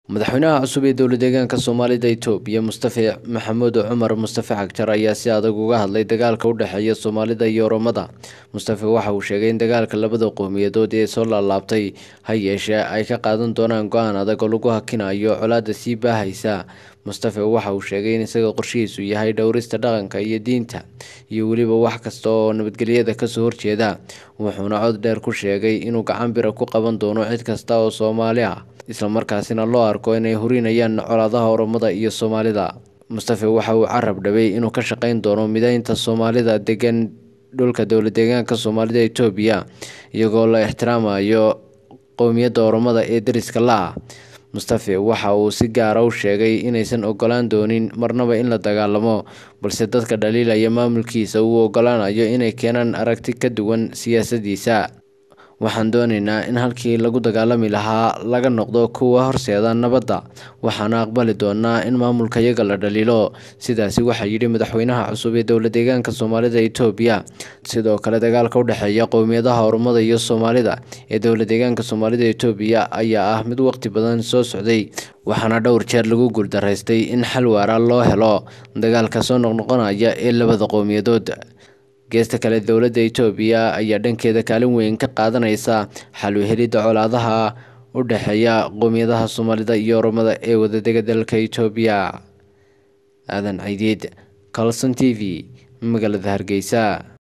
madaxweynaha cusub ee dowla deegaanka soomaalida itoobiya mustafe maxamuud cumar mustafe cagjar ayaa si adag uga hadlay dagaalka u dhexeeya soomaalida iyo oromada mustafe waxa uu sheegay in dagaalka labada qowmiyadood ee soo laalaabtay ha yeeshee ay ka qaadan doonaan go-aan adag oo lagu hakinayo colaada sii baahaysa mustafe waxa uu sheegay in isaga qorshihiisu yahay dhowrista dhaqanka iyo diinta iyo weliba wax kasta oo nabadgelyada kasoo horjeeda wuxuuna cod dheer ku sheegay inuu gacan bira ku qaban doono cid kasta oo soomaali ah islamarkaasina loo arko inay hurinayaan colaadaha oromada iyo soomaalida mustafe waxa uu carab dhabay inuu ka shaqeyn doono mideynta soomaalida degan dhulka dowla deegaanka soomaalida itoobiya iyagoo la ixtiraamayo qowmiyadda oromada ee dariska la-ah mustafe waxa uu si gaara u sheegay inaysan ogolaan doonin marnaba in la dagaalamo balse dadka dhaliilaya maamulkiisa uu ogolaanayo inay keenaan aragti ka duwan siyaasadiisa waxaan doonaynaa in halkii lagu dagaalami lahaa laga noqdo kuwa horseeda nabadda waxaana aqbali doonaa in maamulkayaga la dhaliilo sidaasi waxaa yidhi madaxweynaha cusub ee dowla deegaanka soomaalida itoobiya sidoo kale dagaalka u dhexeeya qowmiyadaha oromada iyo soomaalida ee dowla deegaanka soomaalida itoobiya ayaa ah mid waqti badan soo socday waxaana dhowr jeer lagu guuldaraystay in xal waara loo helo dagaalka soo noqnoqonaya ee labada qowmiyadood geesta kale dowladda itoobiya ayaa dhankeeda kaalin weyn ka qaadanaysa xal u helidda colaadaha u dhexeeya qowmiyadaha soomaalida iyo oromada ee wadadega dalka itoobiya aadan caydiid colson t v magaalada hargeysa